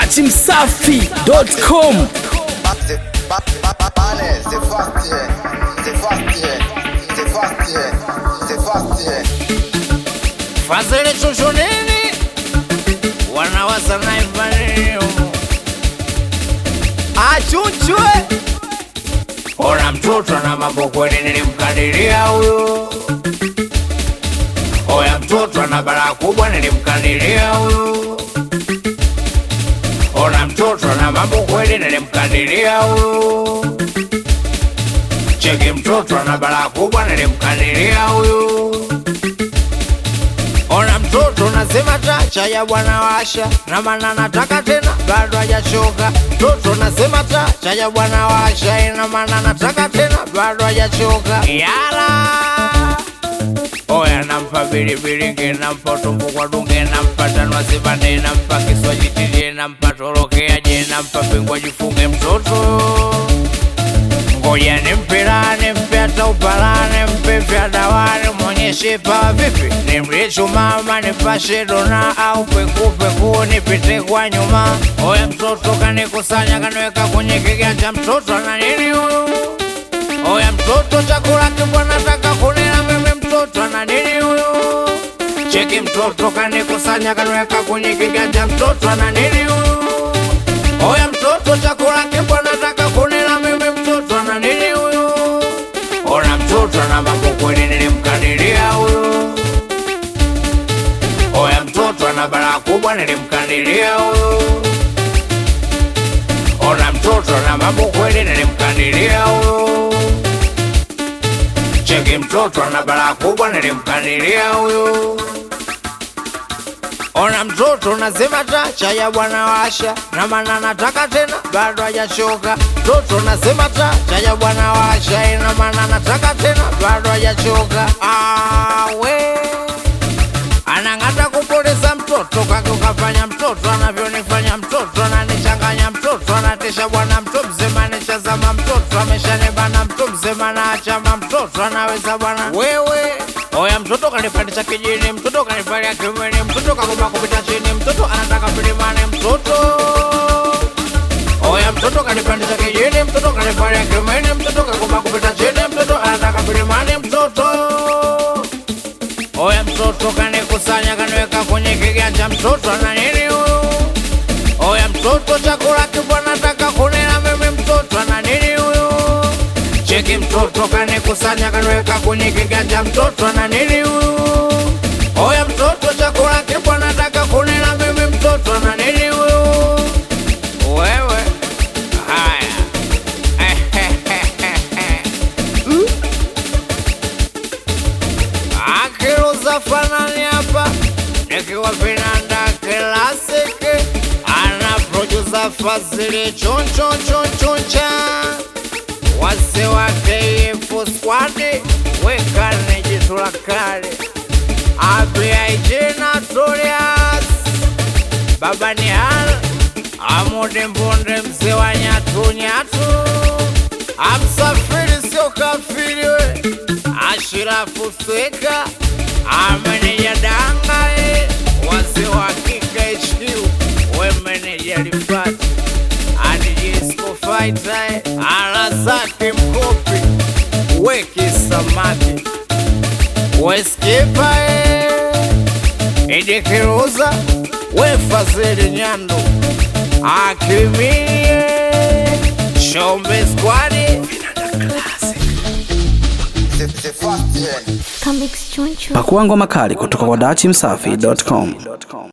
dachimsafi.com C'est pas c'est fast c'est fast c'est fast c'est fast Fazile chuchu nini? Wanawaza naifanio achuchwe Ona mtoto na mambo kweli nilimkadiria huyo Oya mtoto ana balaa kubwa nilimkadiria huyo Ona mtoto na mambo kweli nilimkadiria huyo Cheki mtoto ana balaa kubwa nilimkadiria huyo Ona mtoto nasema tacha ya bwana washa na maana nataka tena bado hajachoka. Mtoto nasema tacha ya bwana washa ina maana nataka tena bado hajachoka. Yala Oya nampa bilibilinge nampa tumbo kwa dunge nampa tanwa sibande nampa kiswaji tilie nampa torokea je nampa pingwa jifunge mtoto ngoja nimpe raha nimpe hata upalane mpe vya dawani mwonyeshe pawa vipi nimrichu mama nipashe dona au pekupeku nipite kwa nyuma oya mtoto kanikusanya kaniweka kwenye kiganja mtoto ana nini huyu oya mtoto chakula kibwa nataka kunila mimi mtoto ana nini huyu cheki mtoto kanikusanya kaniweka kwenye kiganja mtoto ana nini huyu Oya mtoto chakula kibwa nataka kunila mimi mtoto ana nini huyu? Ona mtoto na mambo kweli nilimkadiria huyu. Oya mtoto ana balaa kubwa nilimkadiria huyu. Ona mtoto na mambo kweli nilimkadiria huyu. Cheki mtoto ana balaa kubwa nilimkadiria huyu. Ona mtoto nasema tacha ya bwana washa na maana nataka tena bado hajachoka. Mtoto nasema tacha ya bwana washa ina maana nataka tena bado hajachoka. Awe anang'ata kupoteza mtoto kake ukafanya mtoto anavyonifanya mtoto ananichanganya mtoto anatisha bwana mtu mzima anishazama mtoto ameshanibana mtu mzima naachama mtoto anaweza bwana wewe oya mtoto kanipandisha kijini mtoto kanivalia kiumeni mtoto kakoma kupita chini mtoto anataka milimani mtoto oya mtoto kanipandisha kijini mtoto kanivalia kiumeni mtoto kakoma kupita chini mtoto anataka milimani mtoto Oya mtoto kanikusanya kaniweka kwenye kiganja, mtoto ana nini huyu? Oya mtoto chakula kibwa nataka kunila mimi, mtoto ana nini huyu? Cheki mtoto kanikusanya kaniweka kwenye kiganja, mtoto ana nini huyu? Oya mtoto chakula kibwa nataka kunila mimi, mtoto ana nini huyu? Wewe haya akiruza fanani hapa nikiwa vinanda klasiki ana produsa fazili chonchonchonchoncha wase wa kf squadi wekane jitu la kale abiaijina torias baba ni hal amude mbonde mzee wa nyatunyatu amsafiri sio kafiri we ashirafu sweka ameneja dangae wazee wa kika hq we meneja lifati adijisco faitae ala zake mkopi weki samaki weskipae idikiruza wefazili nyando akimie shombe squadi c'est c'est fast Comics Choncho. pakua ngoma kali kutoka kwa dachimsafi.com